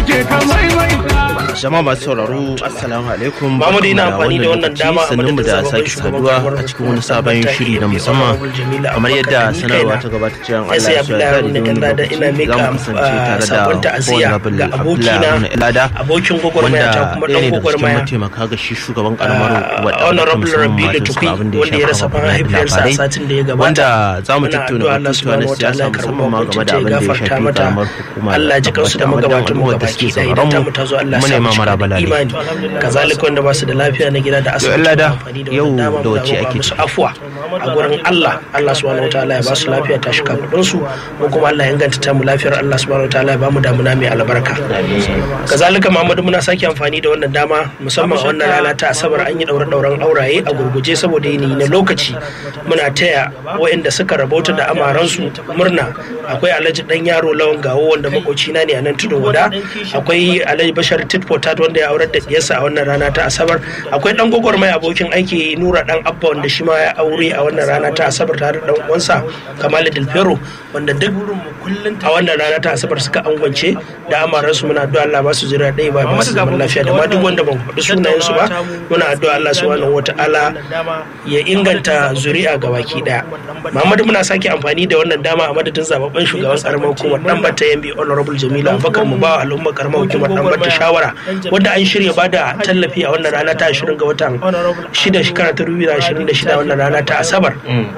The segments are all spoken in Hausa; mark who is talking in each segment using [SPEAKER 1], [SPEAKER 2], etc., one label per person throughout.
[SPEAKER 1] ce ka maimaita
[SPEAKER 2] jama'a masu sauraro assalamu alaikum
[SPEAKER 3] Mahmud ina amfani da wannan dama a
[SPEAKER 2] sannan mu da
[SPEAKER 3] madadin
[SPEAKER 2] sake
[SPEAKER 3] sabon
[SPEAKER 2] saduwa
[SPEAKER 3] shugaban
[SPEAKER 2] a cikin wani sabon
[SPEAKER 3] makarantar
[SPEAKER 2] shiri na
[SPEAKER 3] ABA
[SPEAKER 2] musamman
[SPEAKER 3] Honorable Jamila
[SPEAKER 2] kamar yadda
[SPEAKER 3] Abubakar
[SPEAKER 2] sanarwa
[SPEAKER 3] Mikaela.
[SPEAKER 2] ta gabata cewa
[SPEAKER 3] Ya sai Abdullahi Haruna Kallada ina mika
[SPEAKER 2] za mu kasance
[SPEAKER 3] ah,
[SPEAKER 2] tare da
[SPEAKER 3] sakon ta'aziyya
[SPEAKER 2] Honorable
[SPEAKER 3] ga
[SPEAKER 2] Abdullahi
[SPEAKER 3] abokina
[SPEAKER 2] Haruna Ilada
[SPEAKER 3] abokin gwagwarmaya ta kuma
[SPEAKER 2] wanda ɗaya
[SPEAKER 3] dan
[SPEAKER 2] daga cikin
[SPEAKER 3] gwagwarmaya
[SPEAKER 2] mataimaka ga shi shugaban karamar hukumar
[SPEAKER 3] Ah, Honorable
[SPEAKER 2] musamman
[SPEAKER 3] Rabilu
[SPEAKER 2] matan
[SPEAKER 3] Tukui,
[SPEAKER 2] abin da
[SPEAKER 3] wanda ya rasa
[SPEAKER 2] shafa
[SPEAKER 3] mahaifiyarsa a
[SPEAKER 2] labarai,
[SPEAKER 3] satin da ya gabata.
[SPEAKER 2] wanda za mu
[SPEAKER 3] Muna
[SPEAKER 2] tattauna
[SPEAKER 3] addu'a Allah
[SPEAKER 2] batutuwa na
[SPEAKER 3] subhanahu
[SPEAKER 2] siyasa
[SPEAKER 3] wataala ya karɓi
[SPEAKER 2] musamman ma game da abin da ya
[SPEAKER 3] gafarta
[SPEAKER 2] shafi
[SPEAKER 3] mata.
[SPEAKER 2] karamar hukumar
[SPEAKER 3] Allah ji kansu da
[SPEAKER 2] Tabbata
[SPEAKER 3] magabatan mu
[SPEAKER 2] al'ummar da
[SPEAKER 3] gabaki
[SPEAKER 2] suke
[SPEAKER 3] ɗaya
[SPEAKER 2] sauraron
[SPEAKER 3] idan ta
[SPEAKER 2] mu.
[SPEAKER 3] mu ta zo Allah
[SPEAKER 2] Mu
[SPEAKER 3] sa
[SPEAKER 2] nema
[SPEAKER 3] mu cika
[SPEAKER 2] maraba
[SPEAKER 3] da
[SPEAKER 2] lalai.
[SPEAKER 3] imani kazalika wanda ba su da lafiya na gida da asibiti
[SPEAKER 2] Lada,
[SPEAKER 3] muna amfani da
[SPEAKER 2] yau
[SPEAKER 3] wannan dama
[SPEAKER 2] da
[SPEAKER 3] mu
[SPEAKER 2] wacce
[SPEAKER 3] roƙa
[SPEAKER 2] ake
[SPEAKER 3] musu
[SPEAKER 2] ciki?
[SPEAKER 3] afuwa a gurin Allah Allah subhanahu wataala ya ba su lafiya ta shi kafadun su mu kuma Allah ya inganta ta mu lafiyar Allah subhanahu wataala ya ba mu damuna mai albarka kazalika Muhammadu muna sake amfani da wannan dama musamman a wannan rana ta asabar an yi daure dauren auraye a gurguje saboda yini na lokaci muna taya waɗanda suka rabauta da amaransu murna akwai alhaji dan yaro lawan gawo wanda makocina ne a nan tudun wada akwai alhaji bashar titpotat wanda ya aurar da diyarsa a wannan rana ta asabar akwai dan gwagwarmai abokin aiki nura dan abba wanda shi ma ya aure a wannan rana ta asabar tare da dan uwansa kamal dilfero wanda duk a wannan rana ta asabar suka angwance da amaransu muna addu'a Allah ba su jira ɗaya ba ba su zaman lafiya da ma duk wanda ban faɗi sunayen su ba muna addu'a Allah subhanahu wata'ala ya inganta zuri'a ga baki daya Muhammadu muna sake amfani da wannan dama a madadin zababben shugaban karamar hukumar dan batta yambi honorable Jamilu Abubakar mu ba al'ummar karamar hukumar dan batta shawara wanda an shirya bada tallafi a wannan rana ta 20 ga watan 6 shekara ta 2026 wannan rana ta Asabar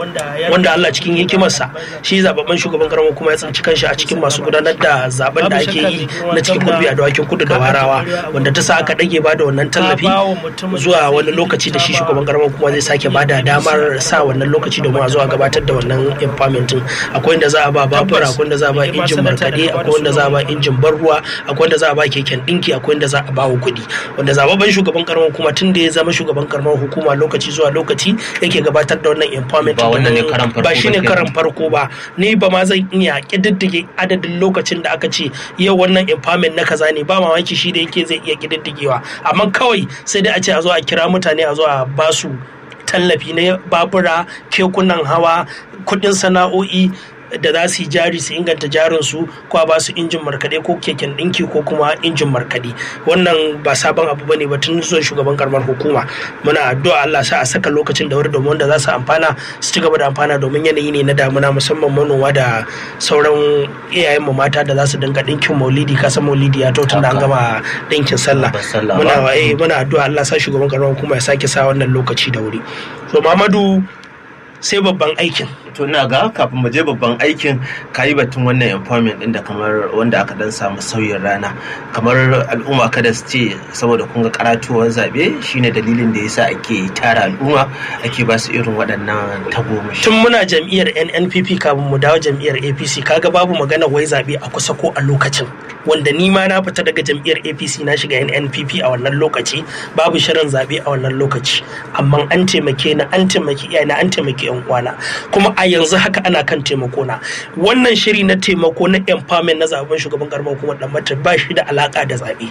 [SPEAKER 3] wanda Allah cikin hikimarsa shi zababben shugaban karamar hukuma ya tsinci kanshi a cikin masu gudanar da zaben da ake yi na cikin gurbi a dawakin kudu da warawa wanda ta sa aka dage ba da wannan tallafi zuwa wani lokaci da shi shugaban karamar hukuma zai sake ba da damar sa wannan lokaci domin a zuwa gabatar da wannan empowerment din akwai wanda za a ba babura akwai wanda za a ba injin markaɗe akwai wanda za a ba injin ban ruwa akwai wanda za a ba keken ɗinki akwai wanda za a ba wa kuɗi wanda zababben shugaban karamar hukuma tun da ya zama shugaban karamar hukuma lokaci zuwa lokaci yake gabatar da wannan empowerment
[SPEAKER 2] Ba wannan ne
[SPEAKER 3] domin-
[SPEAKER 2] karan farko
[SPEAKER 3] ba
[SPEAKER 2] ba
[SPEAKER 3] shine
[SPEAKER 2] kenan.
[SPEAKER 3] karan farko ba ni ba ma zan iya kididdige adadin lokacin da aka ce yau wannan empowerment na kaza ne ba mamaki shi da yake zai iya kididdigewa amma kawai sai dai a ce a zo a kira mutane a zo a ba su tallafi na babura kekunan hawa kudin sana'o'i da za su yi jari su inganta jarinsu ko a ba su injin markaɗe ko keken ɗinki ko kuma injin markaɗe wannan ba sabon abu bane ba tun zuwan shugaban karamar hukuma muna addu'a Allah sa a saka lokacin da wuri domin wanda za su amfana su ci gaba da amfana domin yanayi ne na damuna musamman manoma da sauran iyayen mu mata da za su dinga ɗinkin maulidi kasan maulidi ya to tun da an gama ɗinkin sallah
[SPEAKER 2] Babbar sallah
[SPEAKER 3] muna
[SPEAKER 2] ba.
[SPEAKER 3] eh, muna addu'a Allah sa shugaban karamar hukuma ya sake sa wannan lokaci da wuri so Muhammadu sai babban aikin
[SPEAKER 2] to ina ga kafin mu je babban aikin kayi batun wannan empowerment din da kamar wanda aka dan samu sauyin rana kamar al'umma kada su ce saboda kun ga karatuwar zabe shine dalilin da yasa ake tara al'umma ake ba su irin waɗannan tagomashi
[SPEAKER 3] tun muna jam'iyyar nnpp kafin mu dawo jam'iyyar apc kaga babu magana wai zaɓe a kusa ko a lokacin wanda ni ma na fita daga jam'iyyar apc na shiga nnpp a wannan lokaci babu shirin zaɓe a wannan lokaci amma an taimake ni an taimaki iyayena an taimaki yan uwana kuma a yanzu haka ana kan taimako na wannan shiri na taimako na empowerment na zaben shugaban karamar hukumar dan mata ba shi da alaka da zaɓe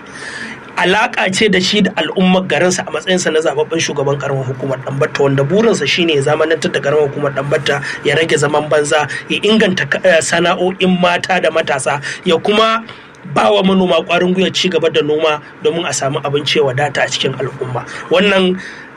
[SPEAKER 3] alaka ce da shi da al'ummar garinsa a matsayinsa na zababben shugaban karamar hukumar Dambatta wanda burinsa shine ya zamanantar da karamar hukumar Dambatta ya rage zaman banza ya inganta eh, sana'o'in mata da matasa ya kuma ba wa manoma kwarin gwiwa ci gaba da noma domin a samu abinci ya wadata a cikin al'umma wannan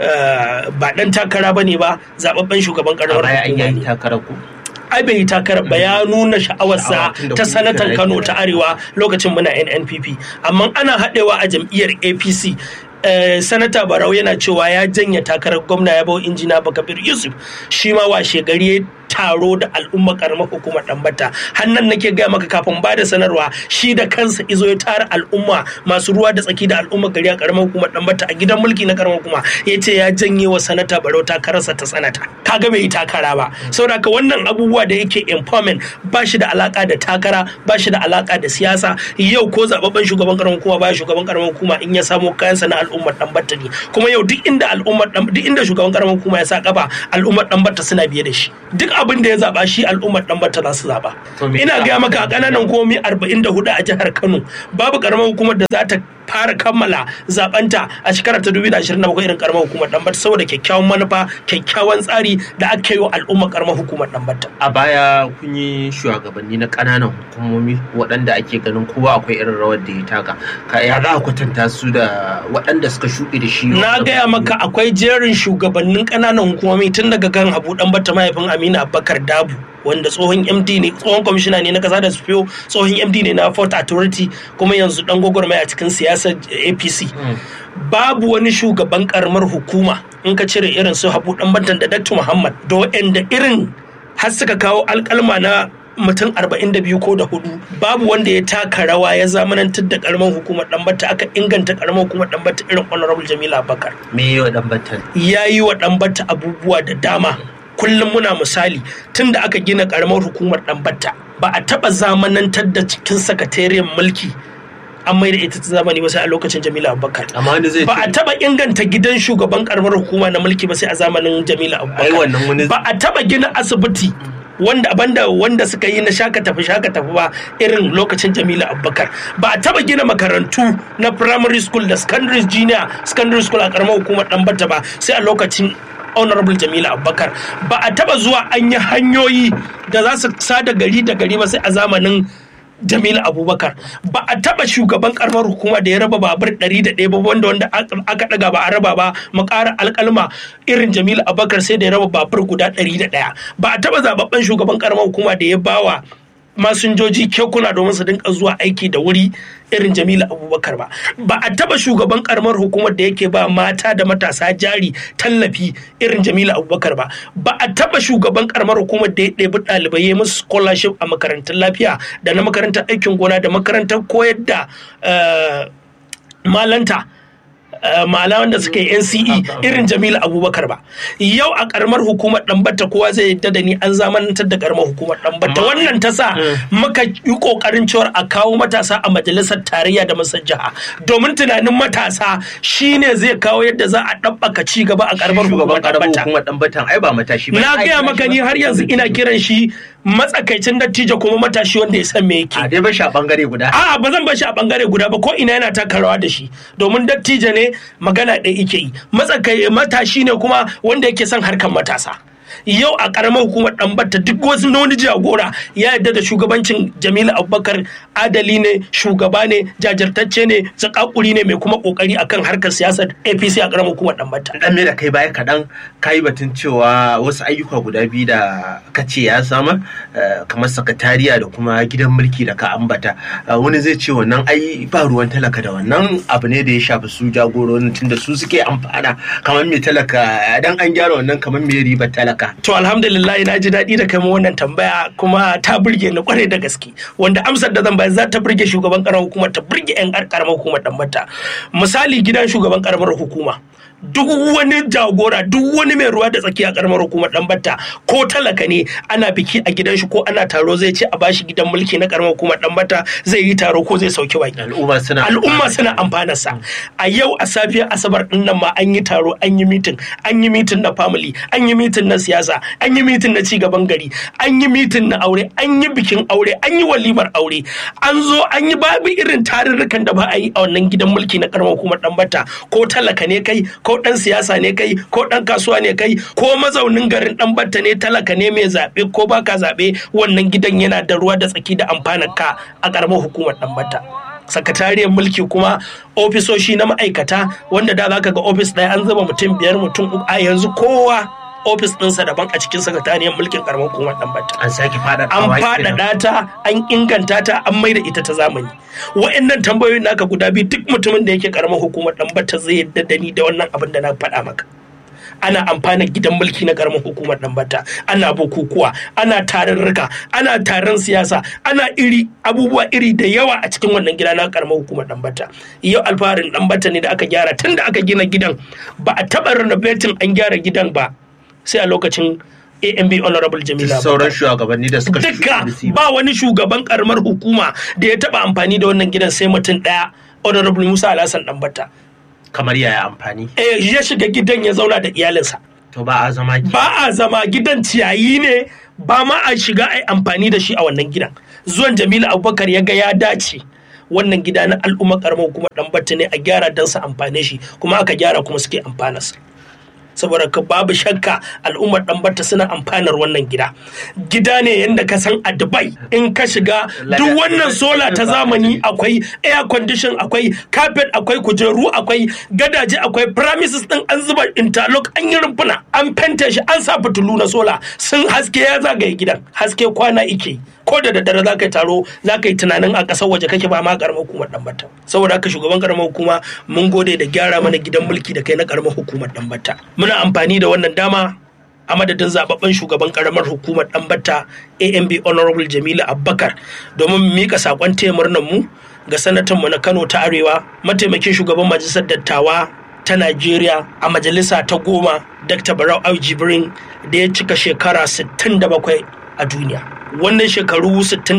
[SPEAKER 3] eh, ba dan takara ba ne ba zababben shugaban
[SPEAKER 2] a
[SPEAKER 3] karamar
[SPEAKER 2] baya an
[SPEAKER 3] hukuma
[SPEAKER 2] yi
[SPEAKER 3] ne
[SPEAKER 2] takarar ku
[SPEAKER 3] ai bai yi takarar ba ya nuna sha'awarsa
[SPEAKER 2] Sha'awa tun da
[SPEAKER 3] ta
[SPEAKER 2] kun
[SPEAKER 3] sanatan
[SPEAKER 2] kira
[SPEAKER 3] kano
[SPEAKER 2] yake
[SPEAKER 3] ta arewa lokacin muna nnpp amma ana haɗewa a jam'iyyar apc eh, sanata barau yana cewa ya janye takarar gwamna ya bau injina bakabir yusuf shi ma washe gari ya taro da al'umma karamar hukumar dambata hannan nake gaya maka kafin ba da sanarwa shi da kansa izo ya tara al'umma masu ruwa da tsaki da al'umma gari a karamar hukumar dambata a gidan mulki na karamar hukuma ya ce ya janye wa sanata barau takararsa ta sanata kaga bai yi takara ba saboda haka wannan abubuwa da yake empowerment ba shi da alaka da takara ba shi da alaka da siyasa yau ko zababben shugaban karamar hukuma ba shugaban karamar hukuma in ya samo kayansa na al'ummar dambata ne kuma yau duk inda al'ummar Dan- duk inda shugaban karamar hukuma ya sa kafa al'ummar dambata suna biye da shi duk abin da ya zaba shi al'ummar dambata za su zaba
[SPEAKER 2] To me
[SPEAKER 3] ina
[SPEAKER 2] yasa
[SPEAKER 3] gaya maka a kananan komi 44 a jihar Kano babu karamar hukumar da za ta fara kammala zabanta a shekarar ta 2027 irin karamar hukumar Dambata saboda kyakkyawan manufa kyakkyawan tsari da aka yi wa al'ummar karamar hukumar Dambata.
[SPEAKER 2] a baya kun yi shugabanni na ƙananan hukumomi waɗanda ake ganin kowa akwai irin rawar da ya taka ka ya za a kwatanta su da waɗanda suka shuɗe da shi
[SPEAKER 3] Na gaya maka akwai jerin shugabannin ƙananan hukumomi tun daga kan Habu Dambata mahaifin Aminu Abubakar Dabu wanda tsohon MD ne tsohon kwamishina ne na kasa da sufiyo tsohon MD ne na Port Authority kuma yanzu dan gwagwarmaya a cikin siyasar APC. Babu wani shugaban karamar hukuma in ka cire irin su Habu Dambata da Dr. Muhammad da waɗanda irin har suka kawo alkalma na mutum 42 ko da hudu babu wanda ya taka rawa ya zamanantar da karamar hukumar dambata aka inganta karamar hukumar dambata irin honorable jamila bakar
[SPEAKER 2] me yi wa ɗan batan
[SPEAKER 3] ya yi wa dambata abubuwa da dama kullum muna misali tun da aka gina karamar hukumar dambata ba a taba zamanantar da cikin sakatariyar mulki an mai da ita ta zamani ba sai a lokacin jamila abubakar
[SPEAKER 2] amma wani zai
[SPEAKER 3] ba a taba inganta gidan shugaban karamar hukuma na mulki ba sai a zamanin jamila
[SPEAKER 2] ai
[SPEAKER 3] abubakar
[SPEAKER 2] wannan wani
[SPEAKER 3] ba a taba gina asibiti wanda banda wanda suka yi na shaka tafi shaka tafi ba irin lokacin jamila abubakar ba a taba gina makarantu na primary school da secondary junior secondary school a karamar hukumar dambata ba sai a lokacin honorable jamila abubakar ba a taba zuwa an yi hanyoyi da za su sada gari da gari ba sai a zamanin Jamilu Abubakar ba a taba shugaban karamar hukuma da ya raba babur ɗari da ɗaya ba wanda wanda aka ɗaga ba a raba ba mu ƙara alƙalma irin Jamilu Abubakar sai da ya raba babur guda ɗari da ɗaya ba a taba zababben shugaban karamar hukuma da ya bawa masinjoji kekuna domin su dinka zuwa aiki da wuri irin Jamilu Abubakar ba ba a taba shugaban karamar hukumar da yake ba mata da matasa jari tallafi irin Jamilu Abubakar ba ba a taba shugaban karamar hukumar da ya ɗebi ɗalibai ya musu scholarship a makarantun lafiya da na makarantar aikin gona da makarantar koyar da eh, malanta Uh, malaman da suka yi NCE irin Jamilu Abubakar ba. Yau a karamar hukumar Ɗanbata kowa zai yadda da ni an zamanantar da karamar hukumar Ɗanbata. Wannan ta sa muka yi kokarin cewar a kawo matasa a majalisar tarayya da masar jiha. Domin tunanin matasa shine zai kawo yadda za a ɗabbaka ci gaba a karamar hukumar
[SPEAKER 2] shugaban karamar
[SPEAKER 3] Ɗanbata.
[SPEAKER 2] hukumar ɗan batan ai ba matashi ba
[SPEAKER 3] Na
[SPEAKER 2] Ai,
[SPEAKER 3] gaya
[SPEAKER 2] kira
[SPEAKER 3] maka
[SPEAKER 2] shi
[SPEAKER 3] ni
[SPEAKER 2] ba.
[SPEAKER 3] har yanzu ina kiran shi matsakaicin dattijo kuma matashi wanda ya san me yake.
[SPEAKER 2] a dai ba shi a bangare guda
[SPEAKER 3] A'a ba zan bar shi a bangare guda ba ko ina yana taka rawa da shi domin dattijo ne magana ɗaya yake yi matsakai matashi ne kuma wanda yake son harkar matasa yau a karamar hukumar ɗanbata duk wasu na wani jagora ya yarda da shugabancin jamilu abubakar adali ne shugaba ne jajirtacce ne zakakuri ne mai kuma kokari akan harkar siyasar apc a karamar hukumar ɗanbata
[SPEAKER 2] dan me da kai baya kaɗan ka yi batun cewa wasu ayyuka guda biyu da ka ce ya samar eh, kamar sakatariya da kuma gidan mulki da ka ambata Eh, wani zai ce wannan ai ba ruwan talaka da wannan abu ne da ya shafi su jagororin tunda su suke amfana kamar me talaka dan an gyara wannan kamar me ribar talaka
[SPEAKER 3] To alhamdulillah na ji daɗi da kai mu wannan tambaya kuma ta burge ni kwarai da gaske wanda amsar da zan bayar za ta burge shugaban karamar hukumar ta burge yan karamar hukumar dan mata misali gidan shugaban karamar hukuma duk wani jagora duk wani mai ruwa da tsaki a karamar hukumar dan batta ko talaka ne ana biki a gidan shi ko ana taro zai ce a bashi gidan mulki na karamar hukumar dan batta zai yi taro ko zai sauki baki
[SPEAKER 2] al'umma suna
[SPEAKER 3] al'umma suna amfana sa a yau a safiyar asabar din nan ma an yi taro an yi mitin an yi mitin na family an yi mitin na siyasa an yi mitin na cigaban gari an yi mitin na aure an yi bikin aure an yi walimar aure an zo an yi babu irin tarurrukan da ba a yi a wannan gidan mulki na karamar hukumar dan bata ko talaka ne kai ko dan siyasa ne kai ko dan kasuwa ne kai ko mazaunin garin dan bata ne talaka ne mai zabe ko baka zabe wannan gidan yana da ruwa da tsaki da amfanar ka a karamar hukumar dan bata sakatariyar mulki kuma ofisoshi na ma'aikata wanda da zaka ga ofis ɗaya an zuba mutum biyar mutum uku a yanzu kowa ofis ɗinsa daban a cikin sakatariyar mulkin karamar hukumar ɗan bata
[SPEAKER 2] an sake fada
[SPEAKER 3] an faɗaɗa ta an inganta ta an maida ita ta zamani wa'annan tambayoyin naka guda biyu duk mutumin da yake karamar hukumar ɗan bata zai yadda da ni da wannan abin da na faɗa maka ana amfana gidan mulki na karamar hukumar dambata ana bukukuwa ana tarurruka ana taron siyasa ana iri abubuwa iri da yawa a cikin wannan gida na karamar hukumar dambata yau alfaharin dambata ne da aka gyara tun da aka gina gidan ba a taɓa renovating an gyara gidan ba sai a lokacin AMB Honorable Jamila
[SPEAKER 2] sauran shugabanni da suka
[SPEAKER 3] duka ba wani shugaban karamar hukuma da ya taɓa amfani da wannan gidan sai mutum ɗaya Honorable Musa Alhassan Dambata
[SPEAKER 2] kamar yaya amfani
[SPEAKER 3] eh ya shiga gidan ya zauna da iyalinsa
[SPEAKER 2] to ba a zama ki
[SPEAKER 3] ba a zama gidan ciyayi ne ba ma a shiga a amfani da shi a wannan gidan zuwan jamilu abubakar ya ga ya dace wannan gida na al'umma karamar hukumar ɗanbata ne a gyara don su amfane shi kuma aka gyara kuma suke amfanarsa saboda ka babu shakka al'ummar ɗanbata suna amfanar wannan gida gida ne yadda ka san a dubai in ka shiga duk wannan sola ta zamani akwai air condition akwai carpet akwai kujeru akwai gadaje akwai premises din an zuba interlock an yi rumfuna an fente shi an sa fitilu na sola sun haske ya zagaye gidan haske kwana ike ko da daddare za ka yi taro za ka yi tunanin a ƙasar waje kake ba ma ƙaramar hukumar ɗanbata saboda haka shugaban ƙaramar hukuma mun gode da gyara mana gidan mulki da kai na ƙaramar hukumar ɗanbata muna amfani da wannan dama a madadin zababben shugaban karamar hukumar ɗanbata amb honorable jamilu abbakar domin mika sakon taya murnar mu ga sanatan mu na kano ta arewa mataimakin shugaban majalisar dattawa ta najeriya a majalisa ta goma dr barau au jibrin da ya cika shekara 67 a duniya wannan shekaru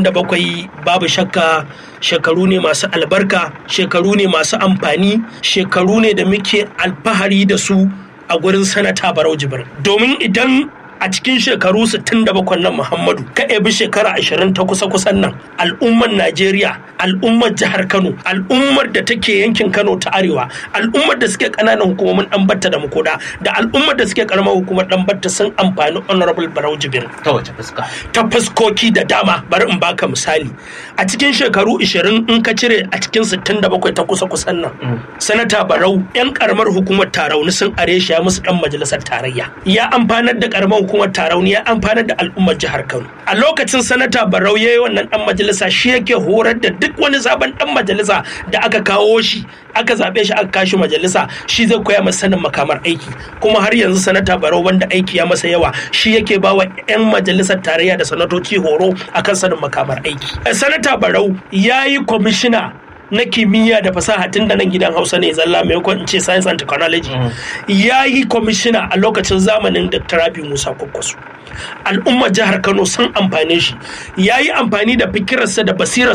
[SPEAKER 3] 67 babu shakka shekaru ne masu albarka shekaru ne masu amfani shekaru ne da muke alfahari da su a gurin sanata barau jibir domin idan a cikin shekaru 67 nan muhammadu ka ebi shekara 20 ta kusa kusan nan al'ummar najeriya al'ummar jihar kano al'ummar da take yankin kano ta arewa al'ummar da suke kananan hukumomin dan da makoda da al'ummar da suke karamar hukumar dan batta sun amfani honorable barau jibir
[SPEAKER 2] ta wace fuska
[SPEAKER 3] ta fuskoki da dama bari in baka misali a cikin shekaru 20 in ka cire a cikin 67 ta kusa kusan nan sanata barau yan karamar hukumar tarauni sun are shi ya musu dan majalisar tarayya ya amfanar da karamar hukumar tarauni ya amfanar da al'ummar jihar kano a lokacin sanata barau ya yi wannan dan majalisa shi yake horar da duk wani sabon dan majalisa da aka kawo shi aka zaɓe shi aka kashi majalisa shi zai koya masa sanin makamar aiki kuma har yanzu sanata barau wanda aiki ya masa yawa shi yake ba wa 'yan majalisar tarayya da sanatoci horo akan sanin makamar aiki sanata barau ya yi kwamishina na kimiyya da fasaha tun da nan gidan hausa ne zalla maimakon in ce science and technology ya yi kwamishina a lokacin zamanin dr rabi musa kwakkwaso al'ummar jihar kano sun amfane shi ya yi amfani da fikirarsa da basirarsa